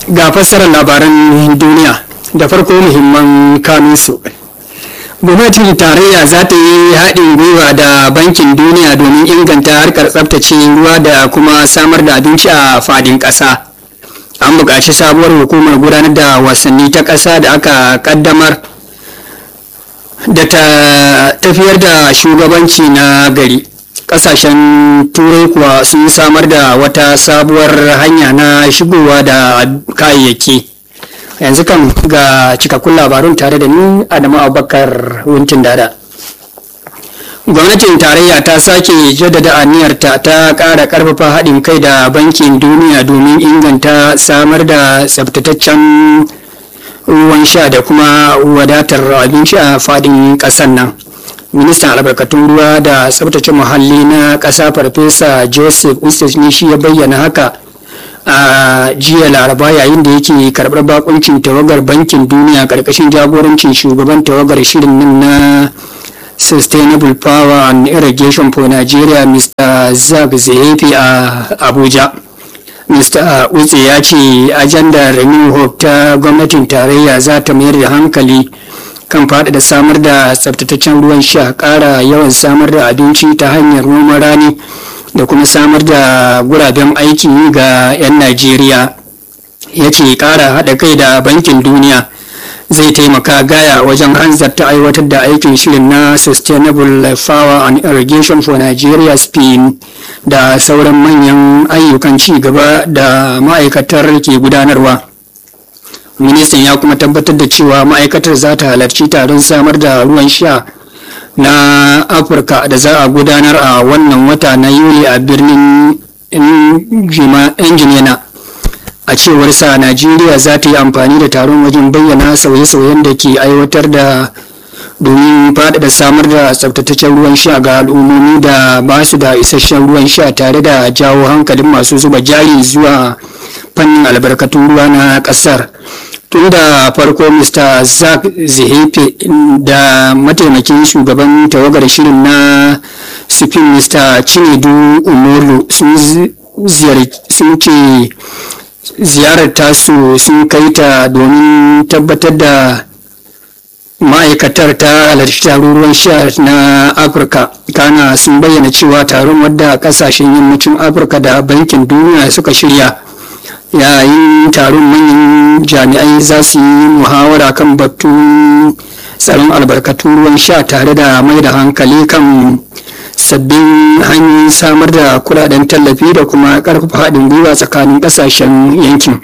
ga fassarar labaran duniya da farko muhimman kanunsu gwamnatin tarayya za ta yi haɗin gwiwa da bankin duniya domin inganta harkar tsabtace ruwa da kuma samar da abinci a fadin ƙasa an buƙaci sabuwar hukumar gudanar da wasanni ta ƙasa da aka ƙaddamar da ta tafiyar da shugabanci na gari kasashen turai kuwa sun samar da wata sabuwar hanya na shigowa da kayayyaki yanzu kan ga cikakkun labarun tare da ni adamu abubakar wuntin dada gwamnatin tarayya ta sake jaddada aniyarta ta ƙara ƙarfafa haɗin kai da bankin duniya domin inganta samar da tsabtataccen ruwan sha da kuma wadatar abinci a fadin ƙasar nan ministan albarkatun ruwa da tsabtace muhalli na ƙasa farfesa joseph ustis ne shi ya bayyana haka a jiya laraba yayin da yake karɓar bakuncin tawagar bankin duniya ƙarƙashin jagorancin shugaban tawagar shirin nan na sustainable power and irrigation for nigeria mr zak zehefi a abuja mr utse ya ce ajandar new hope ta gwamnatin tarayya za ta mayar da hankali kan faɗaɗa samar da tsabtataccen ruwan sha ƙara yawan samar da abinci ta hanyar noman rani da kuma samar da guraben aiki ga 'yan najeriya ya ce ƙara haɗa kai da bankin duniya zai taimaka gaya wajen hanzarta aiwatar da aikin shirin na sustainable power and irrigation for nigeria spain da sauran manyan ayyukan ci gaba da ma'aikatar ke gudanarwa ministan ya kuma tabbatar da cewa ma'aikatar za ta halarci taron samar da ruwan sha na afirka da za a gudanar a wannan wata na yuli a birnin injiniyana a cewar sa najeriya za ta yi amfani da taron wajen bayyana sauye-sauyen da ke aiwatar da domin faɗaɗa samar da tsabtataccen ruwan sha ga al'ummomi da ba su da isasshen ruwan sha tare da jawo hankalin masu zuba jari zuwa fannin albarkatun ruwa na ƙasar tun da farko mr zak zihefe da mataimakin shugaban tawagar shirin na sufin mr chinedu umaru sun ce ziyarar tasu sun kai ta domin tabbatar da ma'aikatar ta halarci taron ruwan sha na afirka kana sun bayyana cewa taron wadda kasashen yammacin afirka da bankin duniya suka shirya yayin taron manyan jami'ai za su yi muhawara kan batun tsaron albarkatun ruwan sha tare da mai da hankali kan sabbin hanyoyin samar da kudaden tallafi da kuma karfafa haɗin gwiwa tsakanin ƙasashen yankin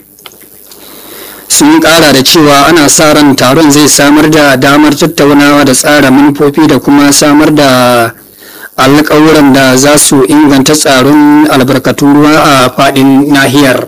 sun ƙara da cewa ana sa ran taron zai samar da damar tattaunawa da tsara manufofi da kuma samar da alƙawuran da za su inganta tsaron albarkatun ruwa a faɗin nahiyar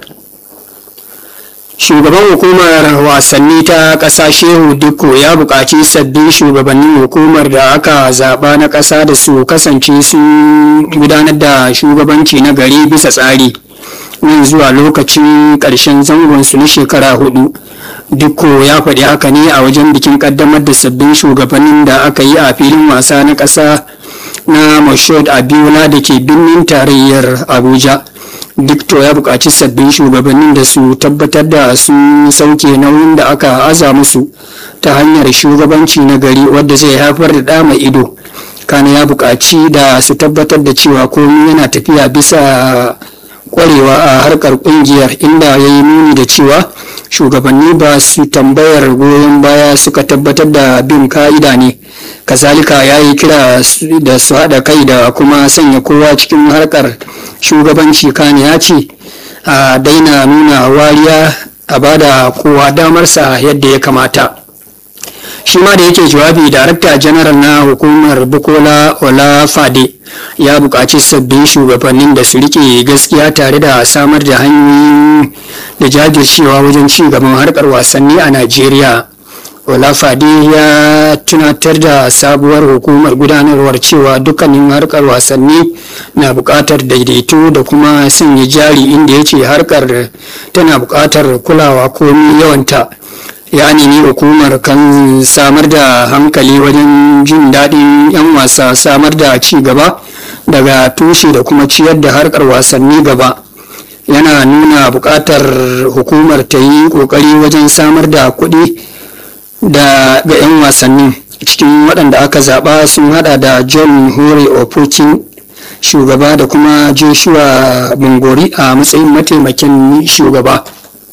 shugaban hukumar wasanni ta ƙasa shehu dikko ya buƙaci sabbin shugabannin hukumar da aka zaɓa na ƙasa da su kasance sun gudanar da shugabanci na gari bisa tsari nan zuwa lokacin ƙarshen zangonsu na shekara hudu dikko ya faɗi haka ne a wajen bikin ƙaddamar da sabbin shugabannin da aka yi a filin wasa na ƙasa na mashod abiola da ke birnin tarayyar abuja dikto ya buƙaci sabbin shugabannin da su tabbatar da sun sauke nauyin da aka aza musu ta hanyar shugabanci na gari wadda zai haifar da ɗa mai ido kana ya buƙaci da su tabbatar da cewa komai yana tafiya bisa kwarewa a harkar ƙungiyar inda ya yi nuni da cewa shugabanni ba su tambayar goyon baya suka tabbatar da bin ka'ida ne kazalika ya yi kira da su haɗa kai da kuma sanya kowa cikin harkar shugabanci kane ya ce a daina nuna wariya a bada kowa damarsa yadda ya kamata shi ma da yake jawabi darakta janaral na hukumar bukola olafade ya buƙaci sabbin shugabannin da su rike gaskiya tare da samar da hanyoyin da jajircewa wajen ci gaban harkar wasanni a najeriya olafade ya tunatar da sabuwar hukumar gudanarwar cewa dukkanin harkar wasanni na buƙatar daidaito da kuma sanya jari inda ya ce harkar tana buƙatar kulawa komi yawanta ya nemi hukumar kan samar da hankali wajen jin daɗin 'yan wasa samar da ci gaba daga tushe da kuma ciyar da harkar wasanni gaba yana nuna buƙatar hukumar ta yi ƙoƙari wajen samar da kuɗi da ga 'yan wasannin cikin waɗanda aka zaɓa sun hada da john hore opokin shugaba da kuma joshua bungori a matsayin mataimakin shugaba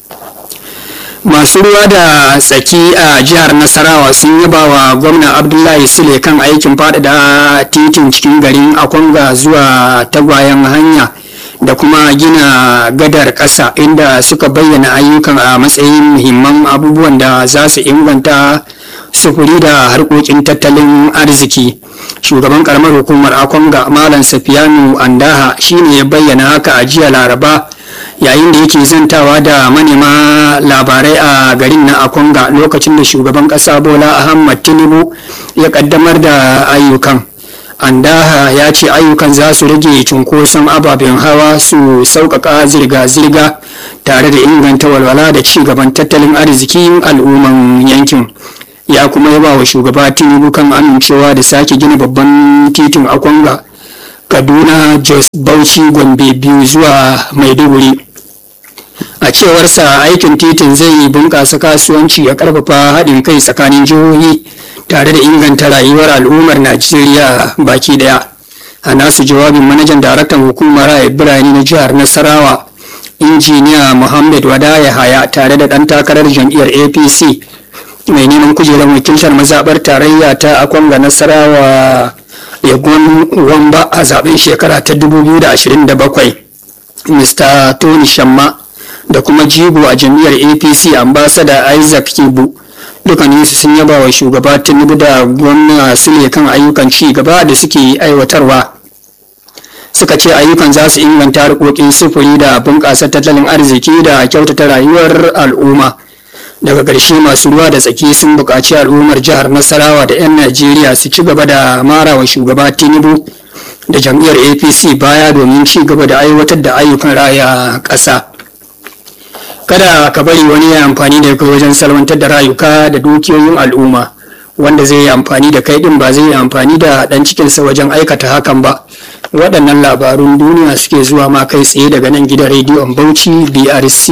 masu ruwa da tsaki a jihar nasarawa sun yaba wa gwamna abdullahi sule kan aikin faɗaɗa titin cikin garin akwanga zuwa tagwayen hanya da kuma gina gadar ƙasa inda suka bayyana ayyukan a matsayin muhimman abubuwan da za su inganta sufuri da harkokin tattalin arziki shugaban karamar hukumar akwanga malam safiyanu andaha shine ya bayyana haka a jiya laraba yayin da yake zantawa da manema labarai a garin na akwanga lokacin da shugaban kasa bola ahmad tinubu ya kaddamar da ayyukan andaha ya ce ayyukan za su rage cunkoson ababen hawa su sauƙaƙa zirga-zirga tare da inganta walwala da ci gaban tattalin arzikin al'umman yankin ya kuma yaba wa shugaba tinubu kan amincewa da sake gina babban titin akwanga kaduna jos bauchi gombe biyu zuwa maiduguri a cewarsa aikin titin zai bunƙasa kasuwanci ya ƙarfafa haɗin kai tsakanin jihohi tare da inganta rayuwar al'ummar najeriya baki daya a nasu jawabin manajan daraktan hukumar raya birane na jihar nasarawa injiniya muhammad wadaya haya tare da ɗan takarar jam'iyyar apc mai neman kujerar wakiltar mazaɓar tarayya ta akwanga nasarawa yagon wamba a zaben shekara ta 2027 mr tony shamma da kuma jigo a jam'iyyar apc ambasada isaac kibu dukkaninsu sun yaba wa shugaba tinubu da gwamna sule kan ayyukan ci gaba da suke aiwatarwa suka ce ayyukan za su inganta harkokin sufuri da bunƙasa tattalin arziki da kyautata rayuwar al'umma daga ƙarshe masu ruwa da tsaki sun buƙaci al'ummar jihar nasarawa da 'yan najeriya su ci gaba da mara wa shugaba tinubu da jam'iyyar apc baya domin ci gaba da aiwatar da ayyukan raya ƙasa kada ka bari wani ya amfani da kai wajen salwantar da rayuka da dukiyoyin al'umma wanda zai yi amfani da kai din ba zai yi amfani da dan cikinsa wajen aikata hakan ba waɗannan labarun duniya suke zuwa ma kai tsaye daga nan gidan rediyon bauchi brc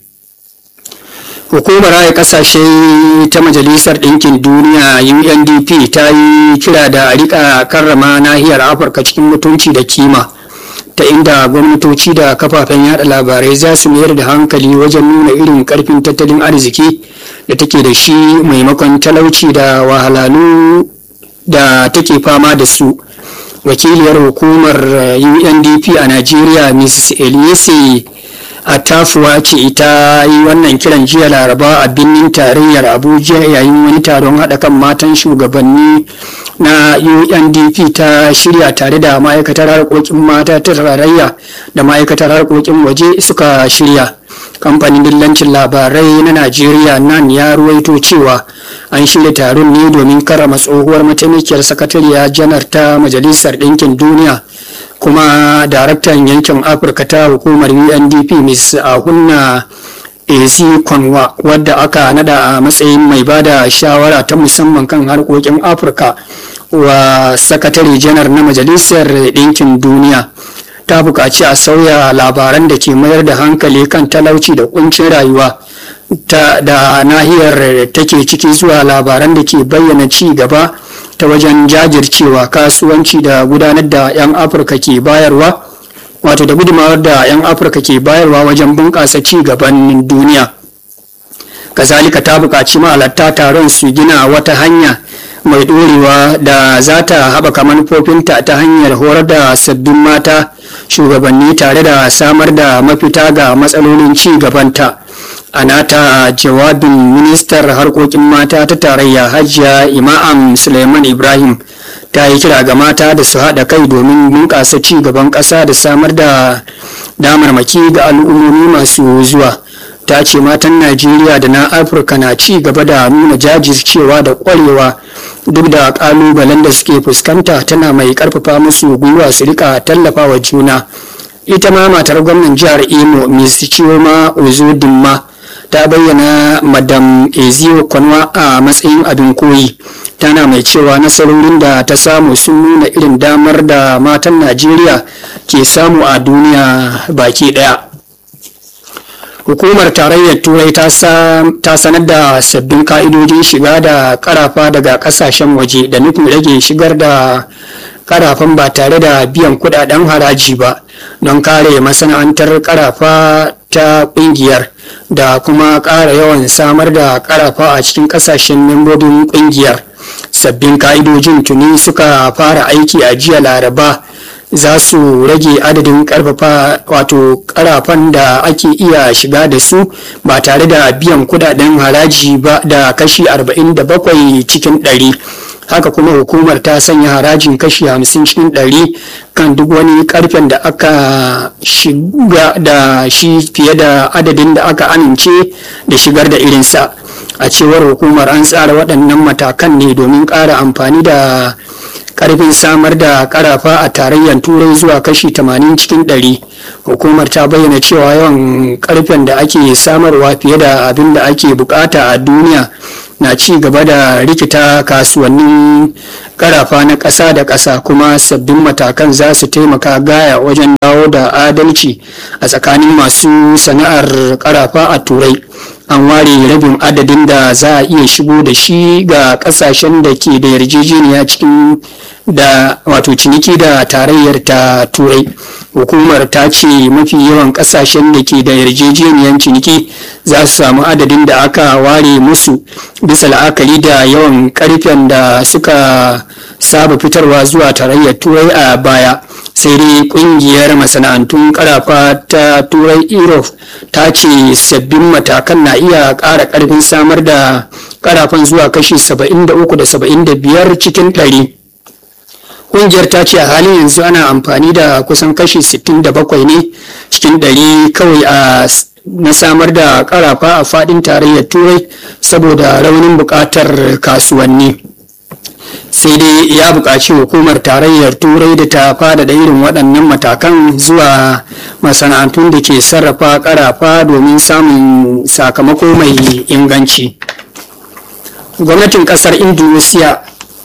hukumar raya kasashe ta majalisar ɗinkin duniya undp ta yi kira da a rika karrama nahiyar afirka cikin mutunci da kima ta inda gwamnatoci da kafafen yada labarai za su mayar da hankali wajen nuna irin karfin tattalin arziki da take da shi maimakon talauci da wahalalu da take fama da su wakiliyar hukumar undp a najeriya mrs elise atafuwa ce ita yi wannan kiran jiya laraba a birnin tarayyar abuja yayin wani taron haɗa kan matan shugabanni na undp ta shirya tare da ma'aikatar harkokin mata ta tarayya da ma'aikatar harkokin waje suka shirya kamfanin dillancin labarai na najeriya nan ya ruwaito cewa an shirya taron ne domin karama tsohuwar mataimakiyar sakatariya janar ta majalisar ɗinkin duniya kuma daraktan yankin afirka ta hukumar undp ms ahunna ezi kwanwa wadda aka nada a matsayin mai bada shawara ta musamman kan harkokin afirka wa sakatare janar na majalisar ɗinkin duniya ta buƙaci a sauya labaran da ke mayar da hankali kan talauci da kuncin rayuwa ta da nahiyar take ciki zuwa labaran da ke bayyana ci gaba ta wajen jajircewa kasuwanci da gudanar da 'yan afirka ke bayarwa wato da gudumawar da 'yan afirka ke bayarwa wajen bunƙasa ci gaban duniya kazalika ta buƙaci ma'alarta taron su gina wata hanya mai ɗorewa da za ta haɓaka manufofinta ta hanyar horar da sabbin mata shugabanni tare da samar da mafita ga matsalolin ci gabanta a nata jawabin ministar harkokin mata ta tarayya hajiya imam suleiman ibrahim ta yi kira ga mata da su haɗa kai domin bunƙasa ci gaban ƙasa da samar da damarmaki ga al'ummomi masu zuwa ta ce matan najeriya da na afirka na ci gaba da nuna jajircewa da ƙwarewa duk da ƙalubalen da suke fuskanta tana mai ƙarfafa musu gwiwa su rika tallafa wa juna ita ma matar gwamnan jihar imo miss chioma ozodinma ta bayyana madam ezio kwanwa a matsayin abin koyi tana mai cewa nasarorin da ta samu sun nuna irin damar da matan najeriya ke samu a duniya baki daya hukumar tarayyar turai ta sanar da sabbin ka'idojin shiga da karafa daga kasashen waje da nufin rage shigar da karafan ba tare da biyan kudaden haraji ba don kare masana'antar karafa ta kungiyar da kuma kara yawan samar da karafa a cikin kasashen membobin kungiyar sabbin ka'idojin tuni suka fara aiki a jiya laraba za su rage adadin karfafa wato karafan da ake iya shiga da su ba tare da biyan kudaden haraji ba da kashi 47 cikin 100 haka kuma hukumar ta sanya harajin kashi 50 cikin 100 kan duk wani karfen da aka shiga da shi fiye da adadin da aka amince da shigar da irinsa a cewar hukumar an tsara waɗannan matakan ne domin ƙara amfani da karfin samar da karafa a tarayyar turai zuwa kashi 80 cikin 100 hukumar ta bayyana cewa yawan karfen da ake samarwa fiye da abin da ake bukata a duniya na ci gaba da rikita kasuwannin karafa na ƙasa da ƙasa kuma sabbin matakan za su taimaka gaya wajen dawo da adalci a tsakanin masu sana'ar karafa a turai an ware rabin adadin da za a iya shigo da shi ga kasashen da ke da yarjejeniya cikin da wato ciniki da tarayyar ta turai hukumar ta ce mafi yawan kasashen da ke da yarjejeniyar ciniki za su samu adadin da aka ware musu bisa la'akari da yawan karfen da suka saba fitarwa zuwa tarayyar turai a baya sai dai kungiyar masana'antun karafa ta turai europe ta ce sabbin matakan na iya ƙara ƙarfin samar da karafan zuwa kashi 73 da 75 cikin 100 kungiyar ta ce a halin yanzu ana amfani da kusan kashi 67 ne cikin 100 kawai a na samar da karafa a fadin tarayyar turai saboda raunin bukatar kasuwanni sai dai ya buƙaci hukumar tarayyar turai da ta faɗaɗa irin waɗannan matakan zuwa masana'antun da ke sarrafa karafa domin samun sakamako mai inganci gwamnatin ƙasar indonesia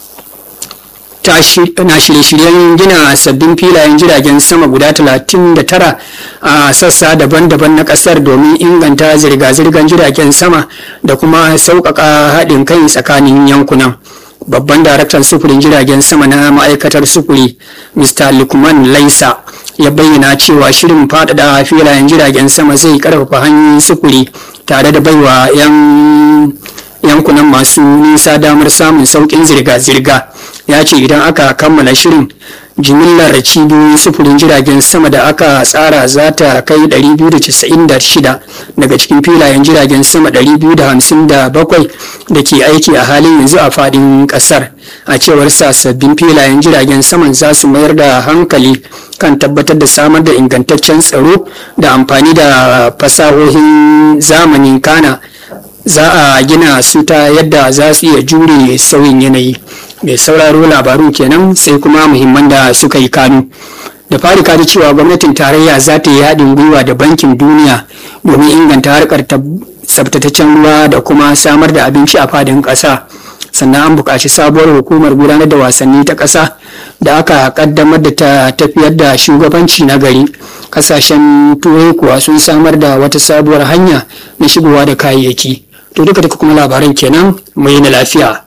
na shirye-shiryen gina sabbin filayen jiragen sama guda 39 a sassa daban-daban na kasar domin inganta zirga-zirgar jiragen sama da kuma sauƙaƙa haɗin kai tsakanin yankunan babban daraktan sufurin jiragen sama na ma'aikatar sufuri mr lukman laisa ya bayyana cewa shirin faɗaɗa filayen jiragen sama zai ƙarfafa hanyoyin sufuri tare da baiwa 'yan yankunan masu nisa damar samun sauƙin zirga-zirga ya ce idan aka kammala shirin jimillar cibiyoyin sufurin jiragen sama da aka tsara za ta kai 296 daga cikin filayen jiragen sama 257 da ke aiki a halin yanzu a fadin kasar a cewar sabbin filayen jiragen saman za su mayar da hankali kan tabbatar da samar da ingantaccen tsaro da amfani da fasahohin zamanin kana za a gina su ta yadda za su iya jure sauyin yanayi mai sauraro labarun kenan sai kuma muhimman da suka yi kanu da fari kaji cewa gwamnatin tarayya za ta yi haɗin gwiwa da bankin duniya domin inganta harkar tsabtataccen ruwa da kuma samar da abinci a fadin ƙasa sannan an buƙaci sabuwar hukumar gudanar da wasanni ta ƙasa da aka ƙaddamar da ta tafiyar da shugabanci na gari ƙasashen turai kuwa sun samar da wata sabuwar hanya na shigowa da kayayyaki to duka duka kuma labaran kenan mai na lafiya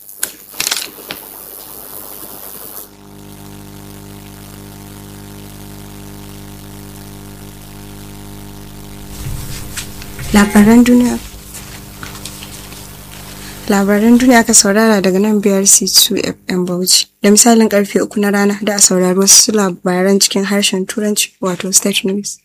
labaran duniya labaran duniya ka saurara daga nan biyar c2 fm bauchi da misalin karfe uku na rana da a saurari wasu labaran cikin harshen turanci wato state news